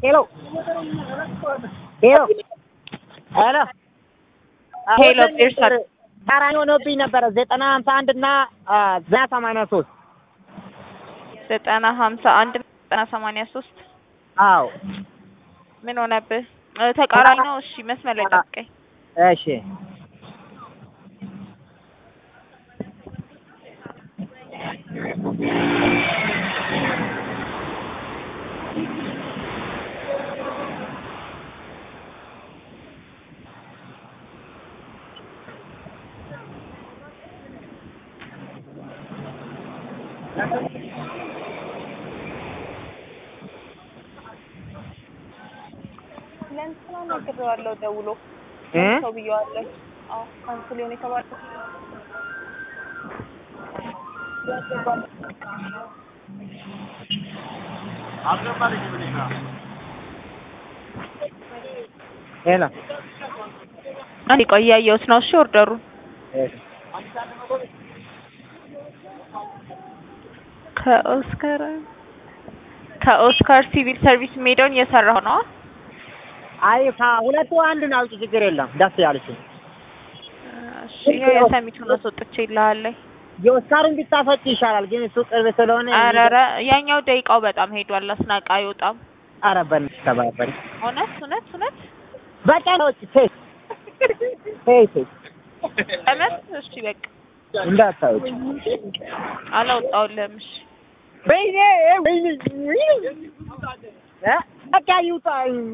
ሄሎ ሄሎ ሄሎ ሄሎ ፒርሰን ተቃራኒ ሆኖብኝ ነበረ ዘጠና ሀምሳ አንድ እና ዘጠና ሰማንያ ሶስት ዘጠና ሀምሳ አንድ ዘጠና ሰማንያ ሶስት አዎ ምን ሆነብህ? እ ተቃራኒ ነው። እሺ መስመር ላይ ጠብቀኝ። እሺ ለእንትና ነግሬዋለሁ ደውሎ እ ሰው ብዬዋለሁ። አዎ ካንስል የሆነ የተባለው ሄሎ አንዴ ቆይ እያየሁት ነው። እሺ ኦርደሩን ከኦስካር ከኦስካር ሲቪል ሰርቪስ የሚሄደውን እየሰራሁ ነው። አይ ከሁለቱ አንዱን አውጪ ችግር የለም ደስ ያለችው እሺ ይኸው የሰሚቱን አስወጥቼ ይልሃለኝ። የኦስካሩን ቢታፈጭ ይሻላል ግን እሱ ቅርብ ስለሆነ ኧረ ኧረ ያኛው ደቂቃው በጣም ሄዷል። አስናቃ አይወጣም። ኧረ በእናትሽ ተባበሪ እውነት እውነት እውነት በቀኖች ቴ ቴ ቴ እውነት እሺ በቃ እንዳታውጭ አላወጣሁልህም። እሺ ወይኔ ወይኔ በቃ ይውጣ